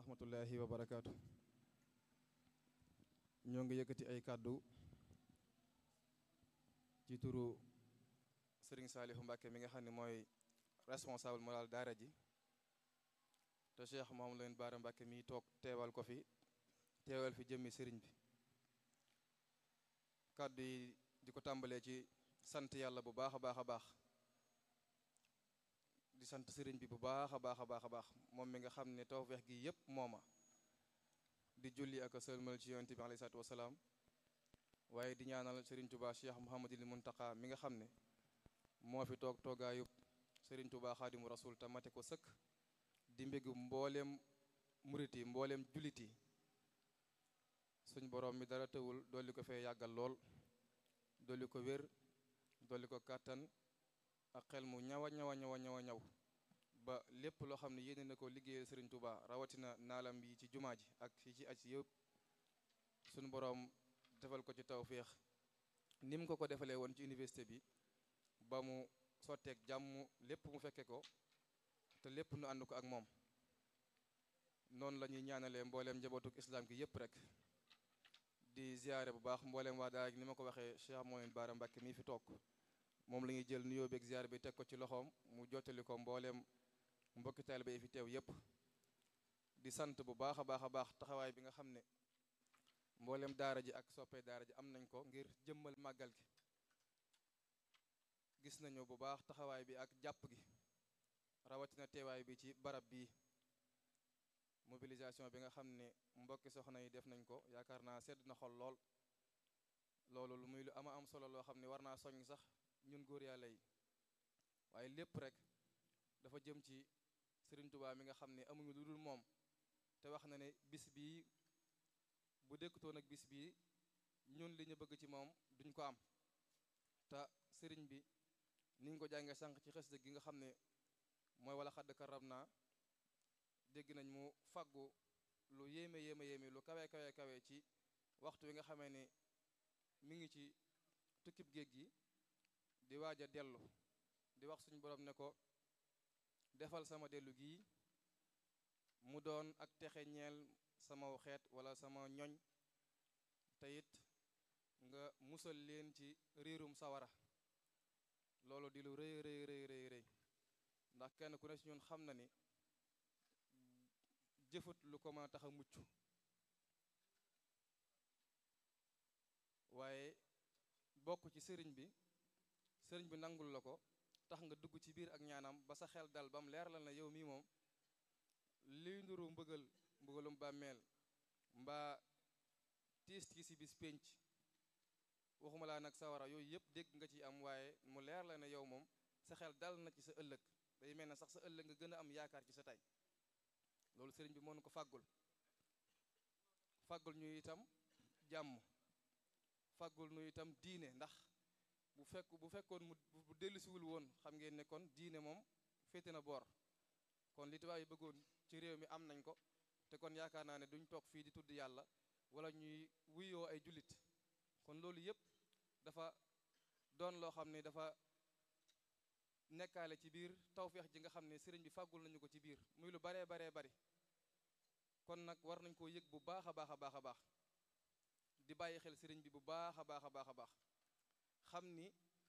rahmatullahi wa barakaatu ñoo ngi yëkkati ay kàddu ci turu sëriñ Saalihu Mbàkke mi nga xam ne mooy responsable moral daara ji te Cheikh Mouhamadou Lamine Bara Mbàkke mi toog teewal ko fi teewal fi jëmmi sëriñ bi kàddu yi di ko tàmbalee ci sant yàlla bu baax a baax a baax di sant sëriñ bi bu baax a baax a baax a baax moom mi nga xam ne tawfeex gi yépp mooma di julli ak a sëlmal ci yonent bi alayhi salaatu wasalaam waaye di ñaanal sëriñ Tuubaa Cheikh Mouhamadul Muntaqa mi nga xam ne moo fi toog toogaayub sëriñ Tuubaa Xaadimu Rasuul te mate ko sëkk di mbégu mbooleem murit yi mbooleem jullit yi suñ borom mi dara tëwul dolli ko fee yàggal lool dolli ko wér dolli ko kàttan ak xel mu ñaw a ñaw a ñaw a ñaw a ñaw ba lépp loo xam ne yéene na ko liggéeyal sëriñ Touba rawatina naalam yi ci jumaa ji ak yi ci aj yëpp suñu boroom defal ko ci tawféex ni mu ko ko defalee woon ci université bi ba mu sotteeg jàmm lépp mu fekke ko te lépp nu ànd ko ak moom noonu la ñuy ñaanalee mbooleem njabootuk islam gi yëpp rek di ziare bu baax mbooleem waa daara ni ma ko waxee Cheikh Mouhamadou Bara Mbacke mii fi toog moom la ñuy jël nuyoo beeg ziare bi teg ko ci loxoom mu jottali ko mbooleem mbokki taalibe yi fi teew yépp di sant bu baax a baax a baax taxawaay bi nga xam ne mbooleem daara ji ak soppee daara ji am nañ ko ngir jëmmal màggal gi gis nañu bu baax taxawaay bi ak jàpp gi rawatina teewaay bi ci barab bi mobilisation bi nga xam ne mbokki soxna yi def nañ ko yaakaar naa sedd na xol lool loolu lu muy lu ama am solo loo xam ne war naa soññ sax ñun góor yàlla yi waaye lépp rek dafa jëm ci Sëriñ Tuubaa mi nga xam ne amuñu lu dul moom te wax na ne bis bii bu dëkkutoon ak bis bii ñun li ñu bëgg ci moom duñ ko am te sëriñ bi niñ ko jàngee sànq ci xës gi nga xam ne mooy wala xadd karam naa dégg nañ mu faggu lu yéeme yéeme yéeme lu kawe kawe kawe ci waxtu wi nga xamee ne mi ngi ci tukkib géej gi di waaj a dellu di wax suñu borom ne ko defal sama dellu gii mu doon ak texe ñeel sama xeet wala sama ñoñ te it nga musal leen ci riirum sawara loolu di lu rëy rëy rëy rëy rëy ndax kenn ku ne ci ñun xam na ni jëfut lu ko mën a tax a mucc waaye bokk ci sëriñ bi sëriñ bi nangul la ko tax nga dugg ci biir ak ñaanam ba sa xel dal ba mu leer la na yow mii moom liy nduru mbëggal mbëggalum bàmmeel mbaa tiis tiisi bis pénc waxuma laa nag sawara yooyu yëpp dégg nga ci am waaye mu leer la ne yow moom sa xel dal na ci sa ëllëg day mel na sax sa ëllëg nga gën a am yaakaar ci sa tey loolu sëriñ bi mënu ko fàggul fàggul ñu itam jàmm fàggul ñu itam diine ndax bu fekk bu fekkoon mu bu dellusiwul woon xam ngeen ne kon diine moom féete na boor kon li tubaab yi bëggoon ci réew mi am nañ ko te kon yaakaar naa ne duñ toog fii di tudd yàlla wala ñuy wuyoo ay jullit kon loolu yëpp dafa doon loo xam ne dafa nekkaale ci biir tawféex ji nga xam ne sëriñ bi fàggul nañu ko ci biir muy lu baree baree bari kon nag war nañ koo yëg bu baax a baax a baax a baax di bàyyi xel sëriñ bi bu baax a baax a baax a baax xam ni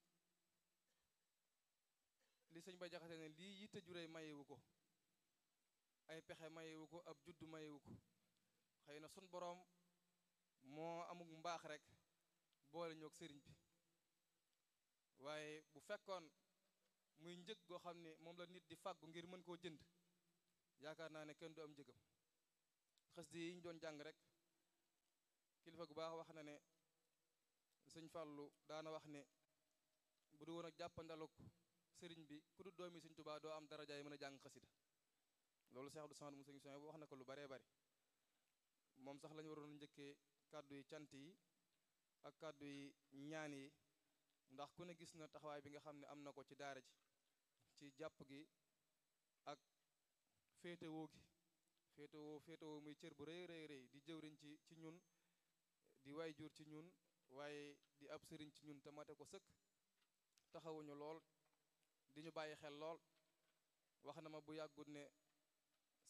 li sëñ ba jaxate ne lii yitte juree mayewu ko ay pexe mayewu ko ab juddu mayewu ko xëy na sun boroom moo amuk mbaax rek boole ñoog sëriñ bi waaye bu fekkoon muy njëg goo xam ne moom la nit di fàggu ngir mën koo jënd yaakaar naa ne kenn du am njëgam xës di yi ñu doon jàng rek kilifa gu baax wax na ne sëñ Fàllu daana wax ne bu du woon ak jàppandaluk sëriñ bi ku du doomi sëñ Tuubaa doo am darajaay mën a jàng xasida loolu Seex Abdu Samad mu sëñ Soñ wax na ko lu baree bari moom sax lañu waroon njëkkee kàddu yi cant yi ak kàddu yi ñaan yi ndax ku ne gis na taxawaay bi nga xam ne am na ko ci daara ji ci jàpp gi ak féetewoo gi féetewoo féetewoo muy cër bu rëy rëy rëy di jëwriñ ci ci ñun di waay jur ci ñun waaye di ab sëriñ ci ñun te mate ko sëkk taxawuñu lool di ñu bàyyi xel lool wax na ma bu yàggut ne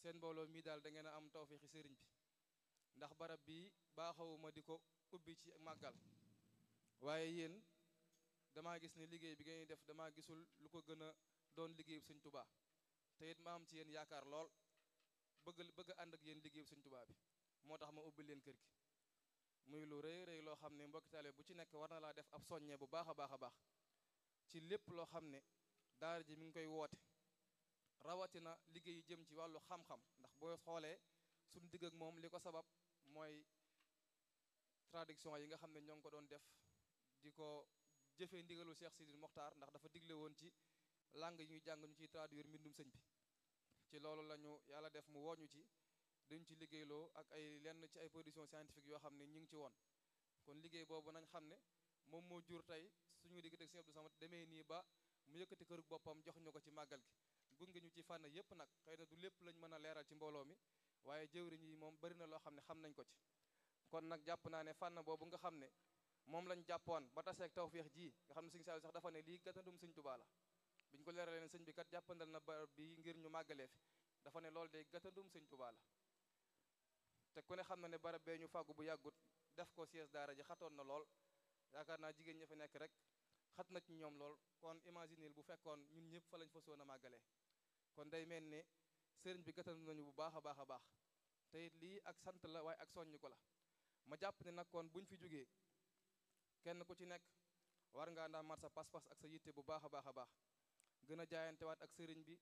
seen mbooloo mii daal da ngeen a am tawféexi sëriñ bi ndax barab bii baaxawuma di ko ubbi ci màggal waaye yéen damaa gis ne liggéey bi ngeen def damaa gisul lu ko gën a doon liggéeyu sëñ tubaa te it ma am ci yéen yaakaar lool bëgg bëgg a ànd ak yéen liggéeyu sëñ tubaa bi moo tax ma ubbi leen kër gi muy lu rëy rëy loo xam ne mbokki taalibe bu ci nekk war na laa def ab soññe bu baax a baax a baax ci lépp loo xam ne daara ji mi ngi koy woote rawatina liggéey yu jëm ci wàllu xam-xam ndax boo xoolee suñu digg ak moom li ko sabab mooy traduction yi nga xam ne ñoo ngi ko doon def di ko jëfee ndigalu Cheikh Sidil Mokhtar ndax dafa digle woon ci langue yi ñuy jàng ñu ciy traduire mbindum sëñ bi ci loolu la ñu yàlla def mu woñu ci duñ ci liggéeyloo ak ay lenn ci ay production scientifique yoo xam ne ñu ngi ci woon kon liggéey boobu nañ xam ne moom moo jur tey suñu diggante ak Sëñ Abdou Samad demee nii ba mu yëkkati kërug boppam jox ñu ko ci màggal gi gunge ñu ci fànn yépp nag xëy na du lépp lañ mën a leeral ci mbooloo mi waaye jëwriñ yi moom bari na loo xam ne xam nañ ko ci kon nag jàpp naa ne fànn boobu nga xam ne moom lañ jàppoon ba taseeg tawféex ji nga xam ne sëñ Saliou sax dafa ne lii gàttandum sëñ Tuubaa la biñ ko leeralee ne sëñ bi kat jàppandal na barab bi ngir ñu màggalee fi dafa ne loolu de gàttandum sëñ Tuubaa la te ku ne xam na ne barab bee ñu fàggu bu yàggut def ko siège daara ji xatoon na lool yaakaar naa jigéen ña fa nekk rek xat na ci ñoom lool kon imagineel bu fekkoon ñun ñëpp fa lañ fa soon a màggalee kon day mel ne sëriñ bi gàttandu nañu bu baax a baax a baax te it lii ak sant la waaye ak soññ ko la ma jàpp ne nag kon buñ fi jógee kenn ku ci nekk war ngaa ndaa mat sa pas-pas ak sa yitte bu baax a baax a baax gën a jaayantewaat ak sëriñ bi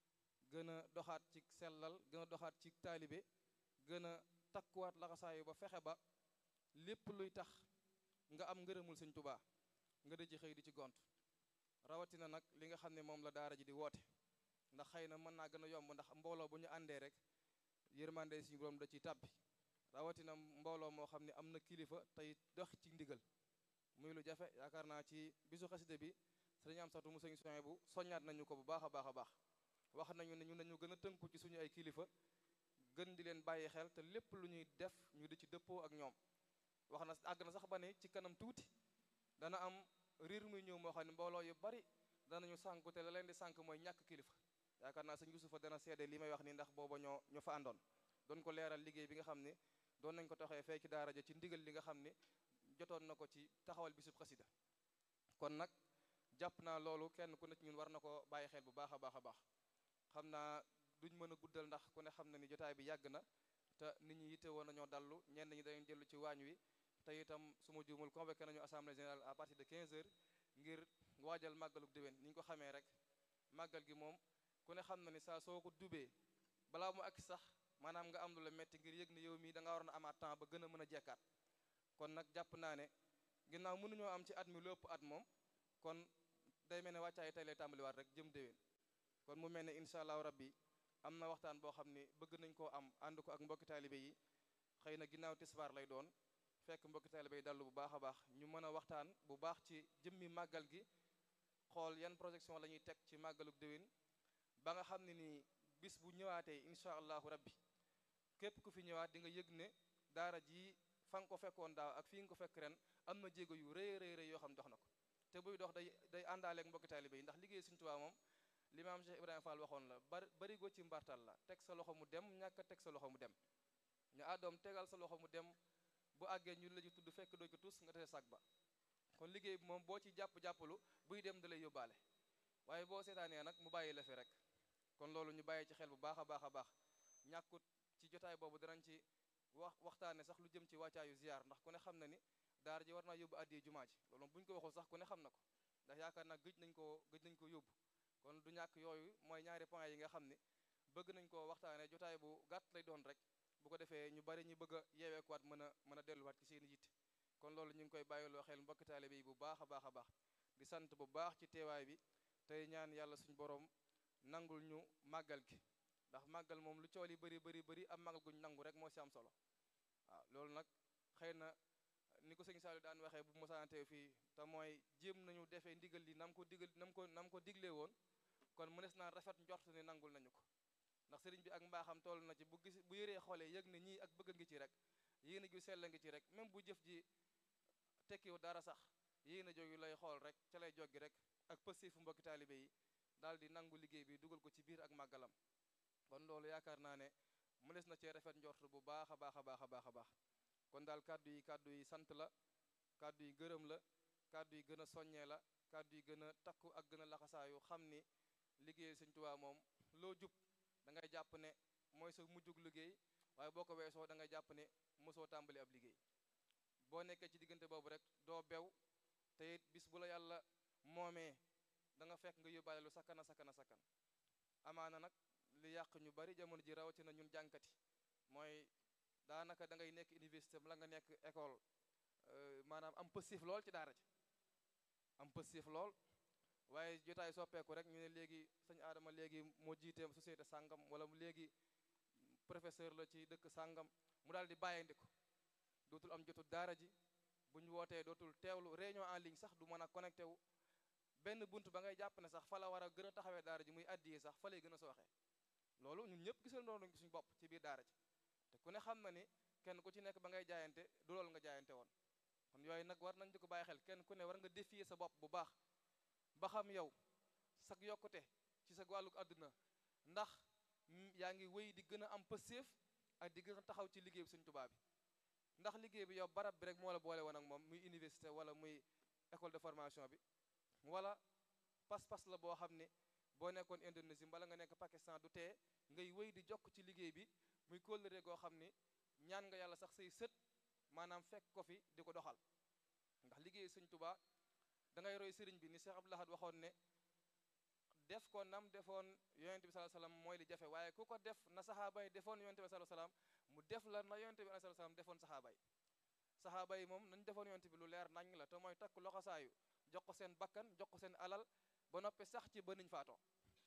gën a doxaat ci sellal gën a doxaat ci taalibe gën a takkuwaat laxasaayu ba fexe ba lépp luy tax nga am ngërëmul sëñ tubaa nga di ci xëy di ci gont rawatina nag li nga xam ne moom la daara ji di woote ndax xëy na mën naa gën a yomb ndax mbooloo bu ñu àndee rek yërmande suñu borom da ciy tàbbi rawatina mbooloo moo xam ne am na kilifa tey dox ci ndigal muy lu jafe yaakaar naa ci bisu xaside bi sëriñ am satu mu sëñ soin bu soññaat nañu ko bu baax a baax a baax wax nañu ne ñu nañu gën a tënku ci suñu ay kilifa gën di leen bàyyi xel te lépp lu ñuy def ñu di ci dëppoo ak ñoom wax na àgg na sax ba ne ci kanam tuuti dana am riir muy ñëw moo xam ne mbooloo yu bari danañu sànku te la leen di sànk mooy ñàkk kilifa yaakaar naa sëñ Yusufa dana seede li may wax ni ndax booba ñoo ñoo fa àndoon doon ko leeral liggéey bi nga xam ne doon nañ ko taxee fee ci daara ja ci ndigal li nga xam ne jotoon na ko ci taxawal bisub xasida kon nag jàpp naa loolu kenn ku ne ci ñun war na ko bàyyi xel bu baax a baax a baax xam naa duñ mën a guddal ndax ku ne xam na ni jotaay bi yàgg na te nit ñi yitte woon nañoo dallu ñenn ñi dañu dellu ci waañ wi te itam su ma juumul convoqué nañu assemblée générale à partir de 15 heures ngir waajal màggaluk déwén ni ñu ko xamee rek màggal gi moom ku ne xam na ni saa soo ko dubee balaa mu ak sax maanaam nga am lu la metti ngir yëg ne yow mii da nga waroon a amaat temps ba gën a mën a jekkaat kon nag jàpp naa ne ginnaaw mënuñoo am ci at mi lu ëpp at moom kon day mel ne wàccaay tey lay tàmbaliwaat rek jëm déwén kon mu mel ne incha allahu rabbi am na waxtaan boo xam ne bëgg nañ koo am ànd ko ak mbokki taalibe yi xëy na ginnaaw tisbaar lay doon fekk mbokki taalibe yi dallu bu baax a baax ñu mën a waxtaan bu baax ci jëmmi màggal gi xool yan projection la ñuy teg ci màggaluk déwén ba nga xam ne nii bis bu ñëwaatee incha allahu rabbi képp ku fi ñëwaat di nga yëg ne daara ji fa nga ko fekkoon daaw ak fii nga ko fekk ren am na jéego yu rëy rëy rëy yoo xam dox na ko te buy dox day day àndaaleeg mbokki taalibe yi ndax liggéey Sëriñ Tuubaa moom li maam Cheikh Ibrahima Fall waxoon la bari barigo ci mbartal la teg sa loxo mu dem ñàkk teg sa loxo mu dem ñu àddoom tegal sa loxo mu dem bu àggee ñu la ci tudd fekk doo ko tus nga tese sag ba kon liggéey bi moom boo ci jàpp-jàppalu buy dem da lay yóbbaale waaye boo seetaanee nag mu bàyyi la fi rek kon loolu ñu bàyyi ci xel bu baax a baax a baax ñàkkut ci jotaay boobu danañ ci wax waxtaane sax lu jëm ci wàccaayu ziar ndax ku ne xam na ni daara ji war naa yóbbu addiyee jumaa ji loolu bu ñu ko waxul sax ku ne xam na ko ndax yaakaar naa gëj nañ koo gëj nañ ko yóbbu kon du ñàkk yooyu mooy ñaari point yi nga xam ne bëgg nañ koo waxtaane jotaay bu gàtt lay doon rek bu ko defee ñu bari ñu bëgg a yeeweekuwaat mën a mën a delluwaat ci seen yitte kon loolu ñu ngi koy bàyyiloo xel mbokki taalibe yi bu baax a baax a baax di sant bu baax ci teewaay bi tey ñaan yàlla suñu borom nangul ñu màggal gi ndax màggal moom lu cool yi bëri bëri bëri am màggal guñ nangu rek moo si am solo waaw loolu nag xëy na ni ko sëñ Saliou daan waxee bu mosaante fii te mooy jéem nañu defee ndigal li nam ko digal nam ko nam ko diglee woon kon mënees naa rafet njort ni nangul nañu ko ndax sëriñ bi ak mbaaxam toll na ci bu gis bu yëree xoolee yëg ne ñii ak bëgg ngi ci rek yéen a ju sell ngi ci rek même bu jëf ji tekkiwu dara sax yéen a jógi lay xool rek ca lay joggi rek ak pësté fu mbokki taalibe yi daal di nangu liggéey bi dugal ko ci biir ak màggalam kon loolu yaakaar naa ne mënees na cee rafet njort bu baax a baax a baax a baax a baax kon daal kàddu yi kàddu yi sant la kàddu yi gërëm la kàddu yi gën a soññee la kàddu yi gën a takku ak gën a laxasaayu xam ni liggéey Sëñ Tuubaa moom loo jub da ngay jàpp ne mooy sa mujjug liggéey waaye boo ko weesoo da ngay jàpp ne mosoo tàmbali ab liggéey boo nekkee ci diggante boobu rek doo bew te it bis bu la yàlla moomee da nga fekk nga yóbbaale lu sakkan a sakkan a sakkan amaana nag li yàq ñu bari jamono ji rawatina ñun jànkati mooy daanaka da ngay nekk université la nga nekk école maanaam am pësif lool ci daara ji am pësif lool waaye jotaay soppeeku rek ñu ne léegi sëñ Adama léegi moo jiitee société sàngam wala mu léegi professeur la ci dëkk sàngam mu daal di bàyyeendiku dootul am jotu daara ji bu ñu wootee dootul teewlu réunion en ligne sax du mën a connecté wu benn bunt ba ngay jàpp ne sax fa la war a gën a taxawee daara ji muy addiye sax fa lay gën a sooxee loolu ñun ñëpp gisal noonu suñu bopp ci biir daara ji te ku ne xam na ni kenn ku ci nekk ba ngay jaayante du loolu nga jaayante woon kon yooyu nag war nañ di ko bàyyi xel kenn ku ne war nga défier sa bopp bu baax ba xam yow sag yokkute ci sa wàlluk àdduna ndax yaa ngi wéy di gën a am pëseef ak di gën a taxaw ci liggéey bi Sëñ Tuubaa bi ndax liggéey bi yow barab bi rek moo la boole woon ak moom muy université wala muy école de formation bi wala pas-pas la boo xam ne boo nekkoon Indonésie wala nga nekk Pakistan du tee ngay wéy di jokk ci liggéey bi muy kóllëre goo xam ni ñaan nga yàlla sax say sët maanaam fekk ko fi di ko doxal ndax liggéey Sëñ Tuubaa da ngay roy sëriñ bi ni Cheikh Abdou Lahad waxoon ne def ko nam defoon yonente bi sallallahu alayhi wasallam mooy li jafe waaye ku ko def na saxaaba yi defoon yonente bi sallallahu alayhi wasallam mu def la na yonente bi sallallahu alayhi wasallam defoon saxaaba yi saxaaba yi moom nañ defoon yonente bi lu leer nañ la te mooy takk loxosaayu jox ko seen bakkan jox ko seen alal ba noppi sax ci ba niñ faatoo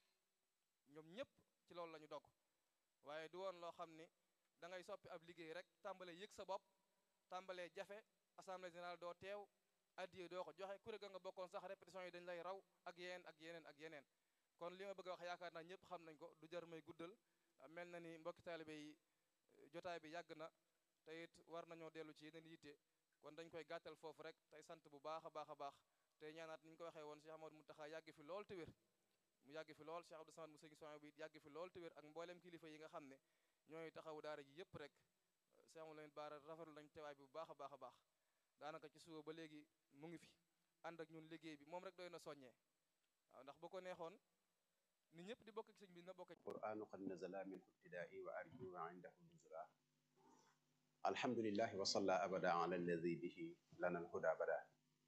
ñoom ñëpp ci loolu la ñu dogg waaye du woon loo xam ni da ngay soppi ab liggéey rek tàmbalee yëg sa bopp tàmbalee jafe assemblée générale doo teew addiye doo ko joxe kuréel ga nga bokkoon sax répétition yi dañ lay raw ak yeneen ak yeneen ak yeneen kon li ma bëgg a wax yaakaar naa ñëpp xam nañ ko du jar may guddal mel na ni mbokki taalibe yi jotaay bi yàgg na te it war nañoo dellu ci yeneen yitte kon dañ koy gàttal foofu rek tey sant bu baax a baax a baax te ñaanaat ni ñu ko waxee woon Cheikh Amadou Mountakha yàgg fi lool te wér mu yàgg fi lool Cheikh Abdou Samad mu sëñ soin bi yàgg fi lool te wér ak mboolem kilifa yi nga xam ne ñooy taxawu daara ji yëpp rek Cheikh Amadou Lamine Bara rafetlu nañ teewaay bi bu baax a baax a baax daanaka ci suba ba léegi mu ngi fi ànd ak ñun liggéey bi moom rek doy na soññee waaw ndax bu ko neexoon ni ñëpp di bokk ak sëñ bi na bokk qur'anu qad nazala min ibtidaai wa arju indahu nuzula alhamdulillahi wa salla abada ala alladi bihi lana alhuda bada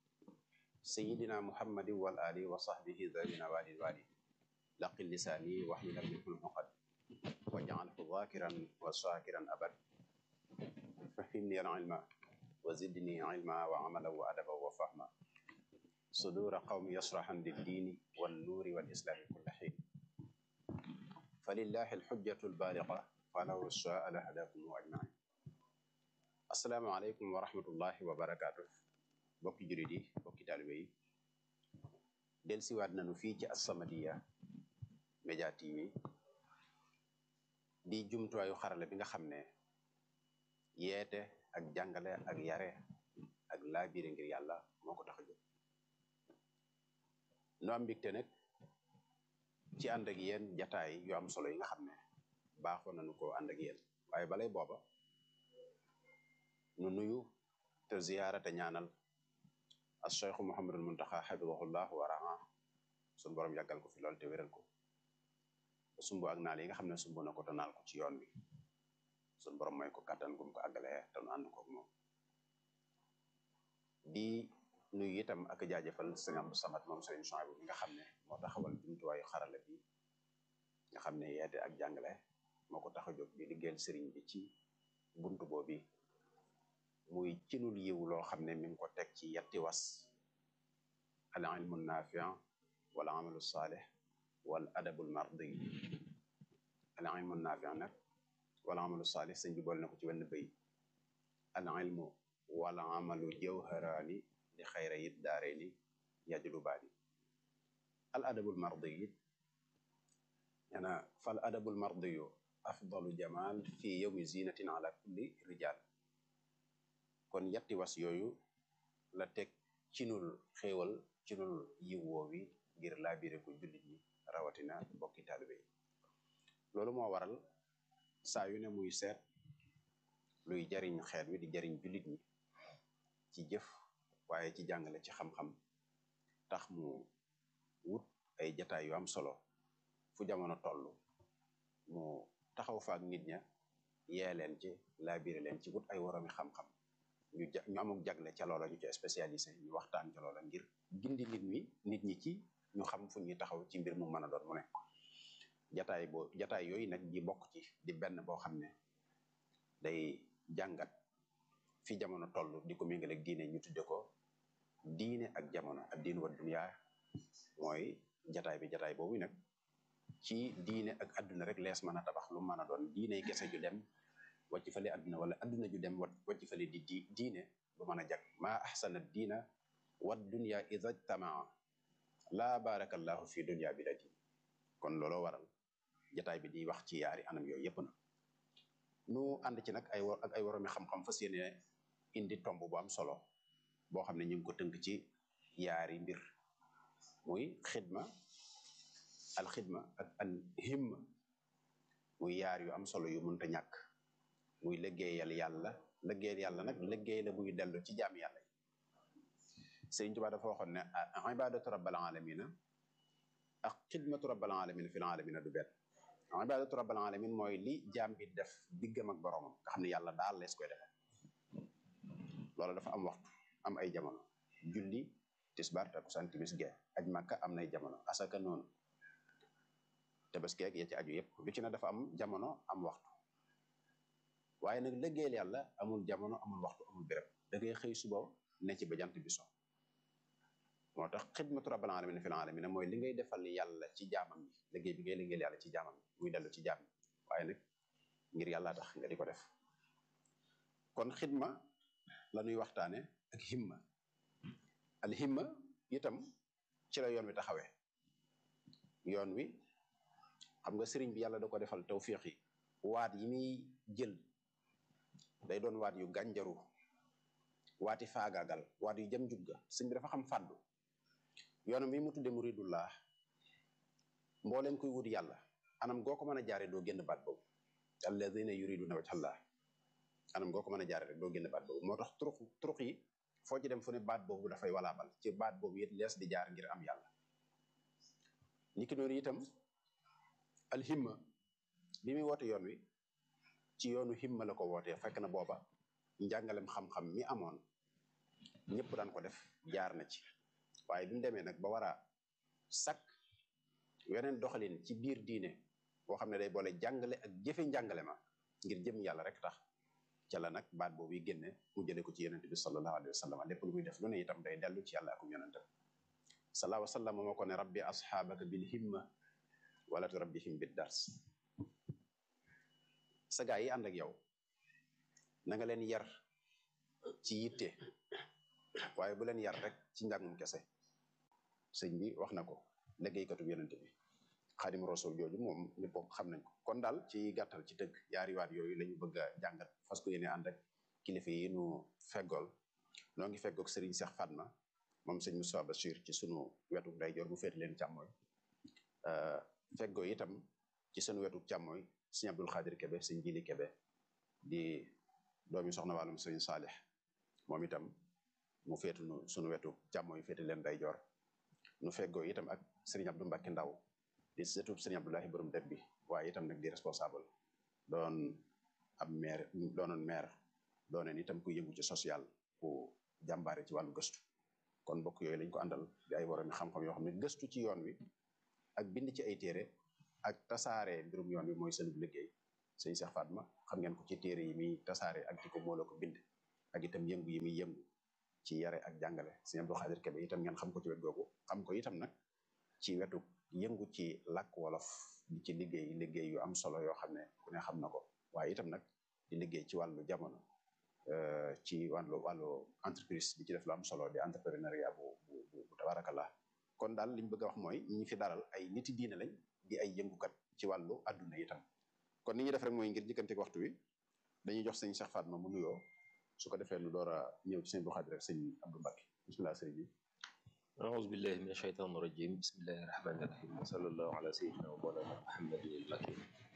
sayidina muhammadin wal ali wa sahbihi zawina walil wali laqi lisani wahlul minhu lmuqad waj'alhu dhakiran wa shakiran abad fahimni alilma wa zidni ilma wa amalan wa adaban wa fahma sudura qawmi yasrahan lildiini wannuuri walislami kulla xiin falillahi alxujjatu albaliga falaw shaa lahadakum ajmain assalaamu aleykum wa rahmatullahi wa barakaatu bokki jurit yi bokki taalibe yi del siwaat nanu fii ci As-Samadiyya Média TV di jumtuwaayu xarala bi nga xam ne yeete ak jàngale ak yare ak laabire ngir yàlla moo ko tax a jóg nu am mbégte nag ci ànd ak yéen jataay yu am solo yi nga xam ne baaxoon nañu ko ànd ak yéen waaye balay booba nu nuyu te ziyaara te ñaanal as cheikhu muhammadul muntaxa xafidahullah wa raa suñu borom yàggal ko fi lool te wéral ko ba sumb ak naal yi nga xam ne sumb na ko te naal ko ci yoon wi suñu borom mooy ko kàttan gum ko àggalee te nu ànd ko moom di nuyu itam ak jaajëfal sëñ Abdou Samad moom sëriñ Chouaïbou bi nga xam ne moo taxawal jumtuwaayu xarala bi nga xam ne yeete ak jàngale moo ko tax a jóg di liggéeyal sëriñ bi ci buntu boobi muy cinul yiw loo xam ne mi ngi ko teg ci yetti was al ilmu nafia wal amalu saalih wal adabul mardi al ilmu nafia nag wal amalu saalih sëñ bi boole na ko ci wenn bëy al ilmu wal amalu jawharaani li xayra yit daare ni yajlu baani al adabul mardi it ñana fal adabul mardiyu afdalu jamal fi yowmi zinatin ala kulli rijal kon yatti was yooyu la teg cinul xéewal cinul yiw woowi ngir laabire ko jullit ñi rawatina bokki taalibe yi loolu moo waral saa yu ne muy seet luy jariñ xeet wi di jariñ jullit ñi ci jëf waaye ci jàngale ci xam-xam tax mu wut ay jataay yu am solo fu jamono toll mu taxaw fa ak nit ña yee leen ci laabire leen ci wut ay woromi xam-xam ñu ja ñu amuk jagle ca loola ñu ci spécialisé ñu waxtaan ca loola ngir gindi nit ñi nit ñi ci ñu xam fu ñuy taxaw ci mbir mu mën a doon mu ne jataay boo jataay yooyu nag ji bokk ci di benn boo xam ne day jàngat fi jamono toll di ko méngale ak diine ñu tudde ko diine ak jamono ak diin wa dunya mooy jataay bi jataay boobu nag ci diine ak adduna rek lees mën a tabax lu mën a doon diine kese ju dem wàcc fale adduna wala adduna ju dem wàcc fale di di diine bu mën a jag maa ahsana diina wa dunya ida jtamaa laa barakallahu fi dunya bi la diin kon looloo waral jataay bi di wax ci yaari anam yooyu yépp na nu ànd ci nag ay ak ay woromi xam-xam fas yéene indi tomb bu am solo boo xam ne ñu ngi ko tënk ci yaari mbir muy xidma al xidma ak al himma muy yaar yu am solo yu mënta ñàkk muy liggéeyal yàlla liggéeyal yàlla nag liggéey la buy dellu ci jaam yàlla yi Sëriñ Tuubaa dafa waxoon ne ibadatu rabbil alamina ak xidmatu rabbil alamina fil alamina du benn ibadatu rabbil alamin mooy li jaam bi def diggam ak boroomam nga xam ne yàlla daal lees koy def loolu dafa am waxtu am ay jamono julli tisbaar takkusaan timis gee aj màkka am nay jamono asaka noonu tabaski ak ya ci aju yëpp lu ci ne dafa am jamono am waxtu waaye nag liggéeyal yàlla amul jamono amul waxtu amul béréb da ngay xëy suba ne ci ba jant bi so moo tax xidmatu rabbil alamin fil alamin mooy li ngay defal yàlla ci jaamam yi liggéey bi ngay liggéeyal yàlla ci jaamam yi muy dellu ci jaam yi waaye nag ngir yàlla tax nga di ko def kon xidma la ñuy waxtaane ak himma al himma itam ci la yoon wi taxawee yoon wi xam nga sëriñ bi yàlla da ko defal tawfiix yi waat yi muy jël day doon waat yu gànjaru waati faagaagal waat yu jëm njugga sëñ bi dafa xam fàddu yoonam wi mu tudde muridullah mbooleem koy wut yàlla anam goo ko mën a jaare doo génn baat boobu alladina yuriduna wajhallah anam goo ko mën a jaare rek doo génn baat boobu moo tax turux turux yi foo ci dem fu ne baat boobu dafay walaabal ci baat boobu it lees di jaar ngir am yàlla niki noonu itam alhimma bi muy woote yoon wi ci yoonu himma la ko wootee fekk na booba njàngalem xam-xam mi amoon ñëpp daan ko def jaar na ci waaye bi mu demee nag ba war a sakk weneen doxalin ci biir diine boo xam ne day boole jàngale ak jëfe njàngale ma ngir jëm yàlla rek tax ca la nag baat boobu yi génne mu jële ko ci yonente bi sallallahu alayhi wa sallam lépp lu muy def lu ne itam day dellu ci yàlla akum yonente sallallahu alayhi wa sallam moo ko ne rabbi asxaabaka bil himma wala tu rabbihim bid dars sa gaa yi ànd ak yow na nga leen yar ci yitte waaye bu leen yar rek ci njàngum kese sëñ bi wax na ko liggéeykatu yonente bi xaadim rasul jooju moom ñëpp xam nañ ko kon daal ci gàttal ci tëgg yaari waat yooyu la ñu bëgg a jàngat fas ko yéene ànd ak kilifa yi nu feggool noo ngi feggoog Serigne Cheikh Fatma moom sëñ Moussa Bachir ci sunu wetu ndeyjoor mu féete leen càmmooy feggoo itam ci sunu wetu càmmooy sëñ Abdul Xaadir Kebe sëñ Jili Kebe di doomi soxna wàllum sëñ Saalix moom itam mu féetu nu sunu wetu càmmooy féete leen ndeyjoor nu feggoo itam ak Serigne Abdou Mbacke Ndaw di sëtub sëriñ Abdoulahi borom dëkk bi waaye itam nag di responsable doon ab maire doonoon maire dooneen itam ku yëngu ci social ku jàmbaare ci wàllu gëstu kon mbokk yooyu lañ ko àndal di ay waroon xam-xam yoo xam ne gëstu ci yoon wi ak bind ci ay téere ak tasaare mbirum yoon wi mooy seen liggéey sëñ Cheikh Fatma xam ngeen ko ci téere yi muy tasaare ak di ko moo la ko bind ak itam yëngu yi muy yëngu ci yare ak jàngale sëñ Abdou Khadir Kebe itam ngeen xam ko ci wet googu xam ko itam nag ci wetu yëngu ci làkk wolof di ci liggéey liggéey yu am solo yoo xam ne ku ne xam na ko waaye itam nag di liggéey ci wàllu jamono ci wàllu wàllu entreprise di ci def lu am solo di entrepreneuriat bu bu bu tabarakallah kon daal liñ bëgg a wax mooy ñi fi dalal ay niti diine lañ di ay yëngukat ci wàllu adduna itam kon ni ñuy def rek mooy ngir jëkkanteeg waxtu wi dañuy jox sëñ Cheikh Fatma mu nuyoo su ko defee nu door a ñëw ci sëñ bu Xaadir rek sëñ Abdou Mbacke bismillah sëriñ bi أعوذ بالله من الشيطان الرجيم بسم الله الرحمن الرحيم وصلى الله على سيدنا ومولانا محمد المكي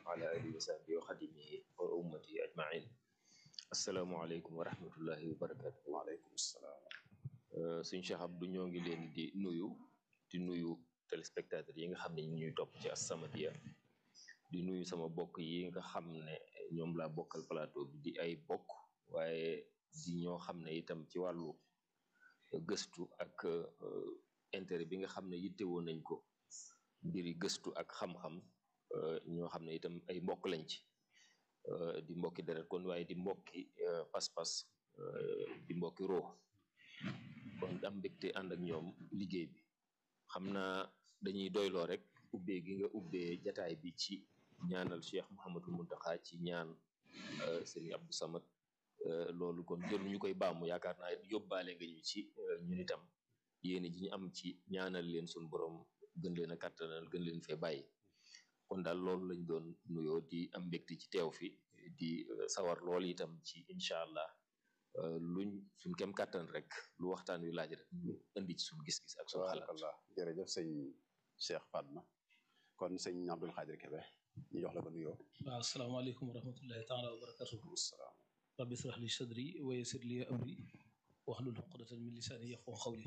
وعلى آله وصحبه وخدمه وأمتي أجمعين السلام عليكم ورحمة الله وبركاته waaleykum salaam suñ Cheikh Abdou ñoo ngi leen di nuyu di nuyu téléspectateurs yi nga xam ne ñu ñuy topp ci As-Samadiyya di nuyu sama bokk yi nga xam ne ñoom laa bokkal plateau bi di ay bokk waaye di ñoo xam ne itam ci wàllu gëstu ak intérêt bi nga xam ne yittewoo nañ ko mbiri gëstu ak xam-xam ñoo xam ne itam ay mbokk lañ ci di mbokki deret kon waaye di mbokki pas-pas di mbokki roo kon am mbégte ànd ak ñoom liggéey bi xam naa dañuy doyloo rek ubbee gi nga ubbee jataay bi ci ñaanal Cheikh Mouhamadou Mountakha ci ñaan Serigne Abdou Samad loolu kon jëru ñu koy baamu yaakaar naa yóbbaale nga ñu ci ñun itam yéene ji ñu am ci ñaanal leen suñu borom gën leen a kàttanal gën leen fee bàyyi kon daal loolu lañ doon nuyoo di am mbégte ci teew fi di sawar lool itam ci incha allah luñ suñ kem kàttan rek lu waxtaan wi laaj rek ñu indi ci suñ gis-gis ak suñ xalaat tabarakallah jërëjëf sëñ Cheikh Fatma kon sëñ Abdul Xaadir Kebe ñu jox la ko nuyoo waaw asalaamaaleykum wa rahmatullahi taala wa barakatuhu salaam rabbi israh li sadri wa yassir li amri wahlul uqdatan min lisaani yafqahu qawli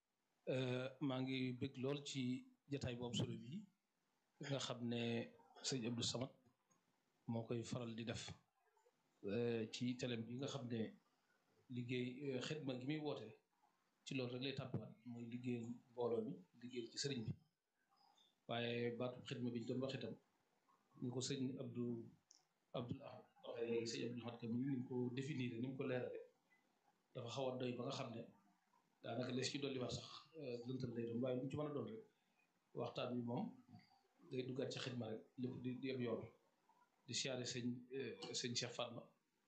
maa ngi bëgg lool ci jataay boobu solo bi nga xam ne sëñ Abdou Samad moo koy faral di def ci telem bi nga xam ne liggéey xidma gi muy woote ci loolu rek lay tàbbiwaat mooy liggéeyal mbooloo mi liggéeyal ci sëriñ bi waaye baatu xidma bi ñu doon wax itam ni ko sëñ Abdou Abdoul Ahad waxee léegi sëñ Abdoul Ahad kam ni mu ko définir ni mu ko leerale dafa xaw a doy ba nga xam ne daanaka les ci dolli wax sax lëntal lay doon waaye lu mu ci mën a doon rek waxtaan bi moom day duggaat ci xidma rek lépp di di ab yoon di siyaare sëñ sëñ Cheikh Fatma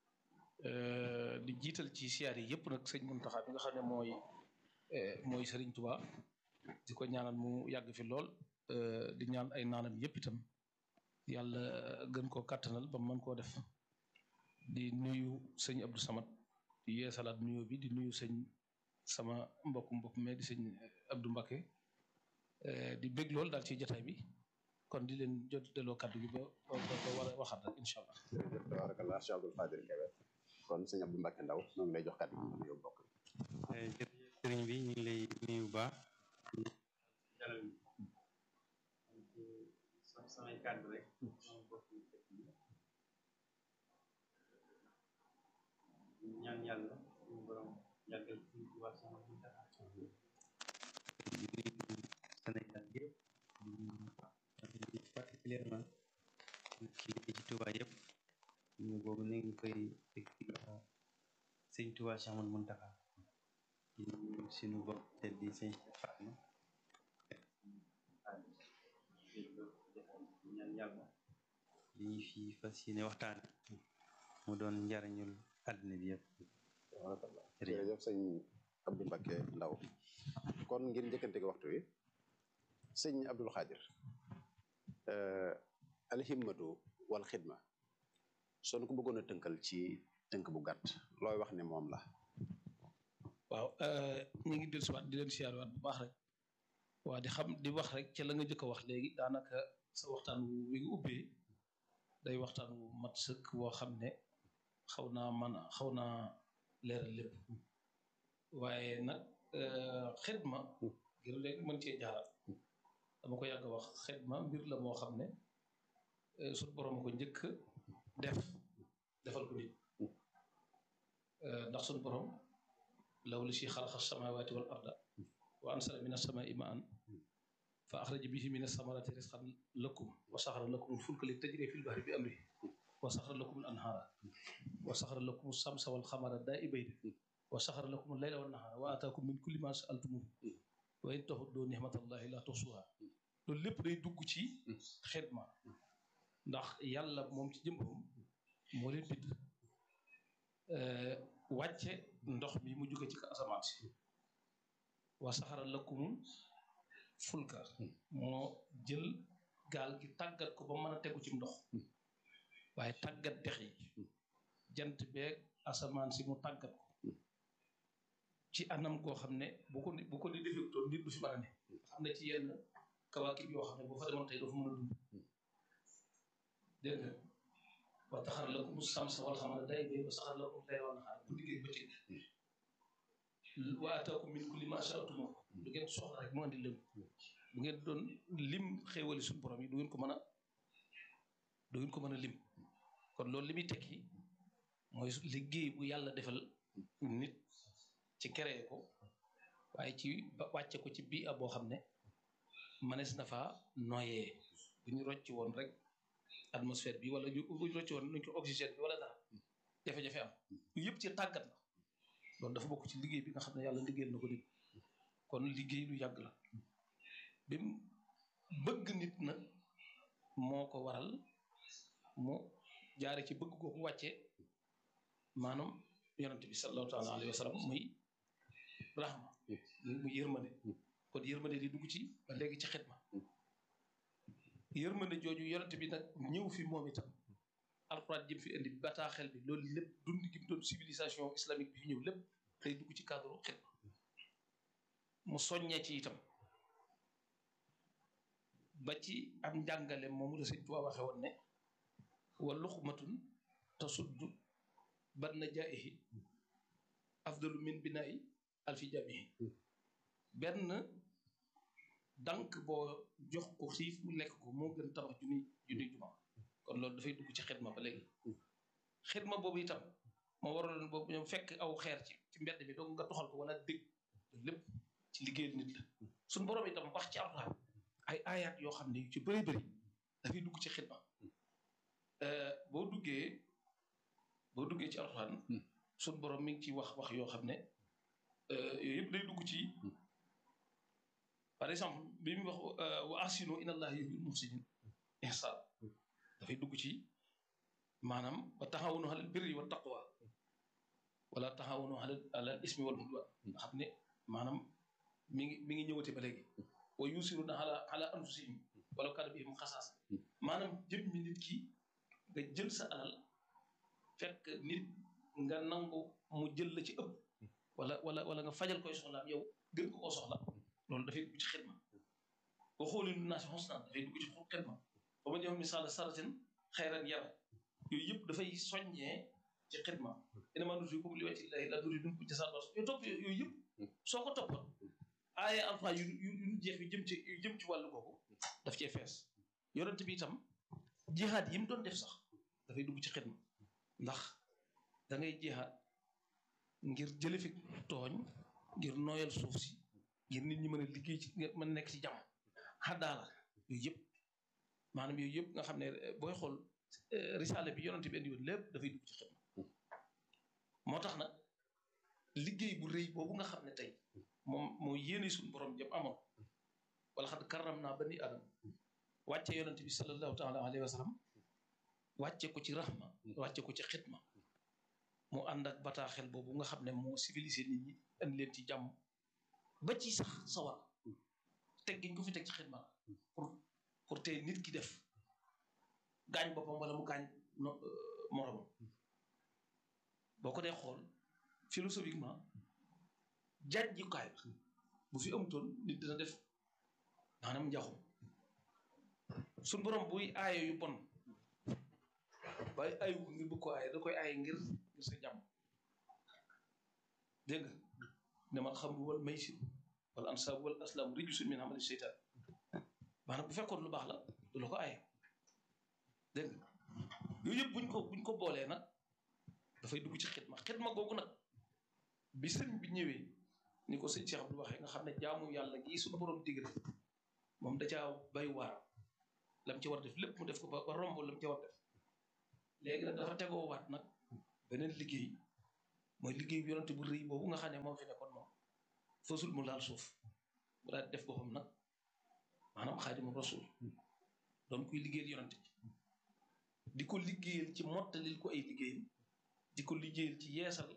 di jiital ci siyaar yi yëpp nag sëñ Muntaxa bi nga xam ne mooy mooy Sëriñ Tuubaa di ko ñaanal mu yàgg fi lool di ñaan ay naanam yëpp itam yàlla gën koo kàttanal ba mën koo def di nuyu sëñ Abdou Samad di yeesalaat nuyoo bi di nuyu sëñ sama mbokk mbokk mais di sëñ Abdou Mbakke di bég lool daal ci jataay bi kon di leen jot delloo kàddu gi ba ba ba war a waxaat rek incha allah. jërëjëf tabarakallah Cheikh Abdul Xaadir Kebe kon sëñ Abdou Mbacke Ndaw ñoo ngi lay jox kàddu gi nga nuyoo bokk jërëjëf sëriñ bi ñu ngi lay nuyu bu baax dalal samay kàddu rek ñaan yàlla suñu borom yàggal suñu Tuubaa sama Muntaxa di nuyu Sénégal yëpp di particulièrement ci liggéey ci Tuubaa yëpp ñu boobu ne ngi koy teg ci loxo sëñ Tuubaa Cheikh Ahmadou Muntaxa di nuyu suñu bopp te di sëñ Fatma ñaan yàlla li ñu fi fas yéene waxtaan mu doon njariñul àddina bi yëpp tabarakallah jërëjëf sëñ Abdou Mbacke Ndaw kon ngir njëkkante gi waxtu wi sëñ Abdul Xaadir alhimmatu wal xidma soo ko bëggoon a tënkal ci tënk bu gàtt looy wax ne moom la waaw ñu ngi dellusiwaat di leen siyaarwaat bu baax rek waa di xam di wax rek ca la nga jëkk a wax léegi daanaka sa waxtaan wu wi nga ubbee day waxtaan wu mat sëkk woo xam ne xaw naa man a xaw naa leeral lépp waaye nag xidma ngir léegi mën cee jaaral dama ko yàgg a wax xidma mbir la moo xam ne suñu borom ko njëkk def defal ko nit ndax suñu borom law li si xalaqa samawati wal arda wa ansala min as-samaa'i ma'an fa axraja bihi min as-samarati rizqan lakum wa saxara lakum al-fulka li tajri fil bahri bi amrihi wa saxara lakum al-anhaara wa saxara lakum as-samsa wal xamara daa'ibayni wa saxara lakum al-layla wan nahaara wa ataakum min kulli ma sa'altumuhu wa in ta'uddu ni'matallahi la tuhsuha loolu lépp day dugg ci xidma ndax yàlla moom ci jëmbam moo leen bind wàcce ndox mi mu jóge ci asamaan si wa saxara lakumul fulka moo jël gaal gi tàggat ko ba mën a tegu ci ndox waaye tàggat dex yi jant beeg asamaan si mu tàggat ko ci anam koo xam ne bu ko bu ko di defektoon nit du fi mën a ne xam ne ci yenn kawaakib yoo xam ne boo fa demoon tey doo fa mën a dund dégg nga wa taxar lakum samsa wal xamara day bay wa saxar lakum layla wan nahaar bu liggéey bëccëg wa ataakum min kulli ma sa'altum lu ngeen soxla rek mu andi leen bu ngeen doon lim xéewali suñu borom yi du ngeen ko mën a du ngeen ko mën a lim kon loolu li muy tekki mooy liggéey bu yàlla defal nit ci créé ko waaye ci ba wàcce ko ci bii a boo xam ne mënees na faa noyee bu ñu rocc woon rek atmosphère bi wala ñu bu ñu rocc woon nuñ ko oxygène bi wala dara jafe-jafe am yëpp ci tàggat la loolu dafa bokk ci liggéey bi nga xam ne yàlla liggéeyal na ko nit kon liggéey lu yàgg la bi mu bëgg nit nag moo ko waral mu jaare ci bëgg googu wàcce maanaam yonente bi sallallahu taala alayhi wa sallam muy rahma muy yërmande kon yërmande di dugg ci ba léegi ci xidma yërmande jooju yonente bi nag ñëw fi moom itam alxuraan jëm fi indi bataaxel bi loolu lépp dund gi mu doon civilisation islamique bi fi ñëw lépp day dugg ci cadre xidma mu soññee ci itam ba ci am njàngale moomu la sëñ Tuubaa waxe woon ne wa luxmatun tasuddu banna jaa'ihi afdalu min binaa'i alfi jamihi benn dank boo jox ko xiif mu lekk ko moo gën tabax junni junni juma kon loolu dafay dugg ci xidma ba léegi xidma boobu itam moo waraloon boobu ñoom fekk aw xeer ci ci mbedd bi donc nga toxal ko wala dégg lépp ci liggéeyal nit la suñ borom itam wax ci alxuraan ay aayaat yoo xam ne yu ci bëri bëri dafay dugg ci xidma boo duggee boo duggee ci alxuraan suñ borom mi ngi ci wax wax yoo xam ne yooyu yëpp day dugg ci par exemple bi mu wax wa ahsinu inna allaha yuhibbul muhsinin ihsan dafay dugg ci maanaam wa taxawunu alal birri wa taqwa wala taxawunu alal alal ismi wal udwan nga xam ne maanaam mi ngi mi ngi ñëwate ba léegi wa yusiruna ala ala anfusihim wala kaana bihim xasaas maanaam jëm mi nit ki nga jël sa alal fekk nit nga nangu mu jël la ci ëpp wala wala wala nga fajal koy soxlaam yow gën ko koo soxla loolu dafay dugg ci xidma wa xooli lu naasi xusnaan dafay dugg ci xidma ba ma jox misaal saratin xayran yara yooyu yëpp dafay soññee ci xidma innamaa nutii'ukum li wajhi llaahi laa nuriidu minkum jazaa'an yooyu topp yooyu yëpp soo ko toppoon aaye alxuraan yu yu yu jeex yu jëm ci yu jëm ci wàllu googu daf cee fees yonent bi itam jihaad yi mu doon def sax dafay dugg ci xidma ndax da ngay jihaad ngir jële fi tooñ ngir nooyal suuf si ngir nit ñi mën a liggéey ci mën a nekk ci jàmm xaddaala yooyu yëpp maanaam yooyu yëpp nga xam ne booy xool risaale bi yonent bi indi woon lépp dafay dugg ci xidma moo tax nag liggéey bu rëy boobu nga xam ne tey moom moo yéene suñu borom jëm amoon wala xad karram naa bani adam wàcce yonent bi sallallahu taala alayhi wa sallam wàcce ko ci rahma wàcce ko ci xidma mu ànd ak bataaxel boobu nga xam ne moo civilisé nit ñi indi leen ci jàmm ba ci sax sawar teg giñ ko fi teg ci xidma pour pour tey nit ki def gaañ boppam wala mu gaañ moromam boo ko dee xool philosophiquement jàjjukaay la bu fi amutoon nit dina def maanaam njaxum suñ borom buy aaye yu bon waaye ayu ko ngir bëgg ko aaye da koy aaye ngir ngir sa jàmm dégg nga ne man xam wal maysir wala ansaabu wal aslaam rijsun min amali seytaan maanaam bu fekkoon lu baax la du la ko aaye dégg nga yooyu yëpp buñ ko buñ ko boolee nag dafay dugg ci xidma xidma googu nag bi sëñ bi ñëwee ni ko sëñ Cheikh Abdou waxee nga xam ne jaamu yàlla gii suñu borom digal moom da caa bay waar lam ci war def lépp mu def ko ba ba romb lam ci war def léegi nag dafa tegoo waat nag beneen liggéey mooy liggéey bi yonante bu rëy boobu nga xam ne moom fi nekkoon moom fasul mu laal suuf mu daal def boppam nag maanaam xaadimu rasul doon kuy liggéeyal yonante bi di ko liggéeyal ci mottalil ko ay liggéeyam di ko liggéeyal ci yeesal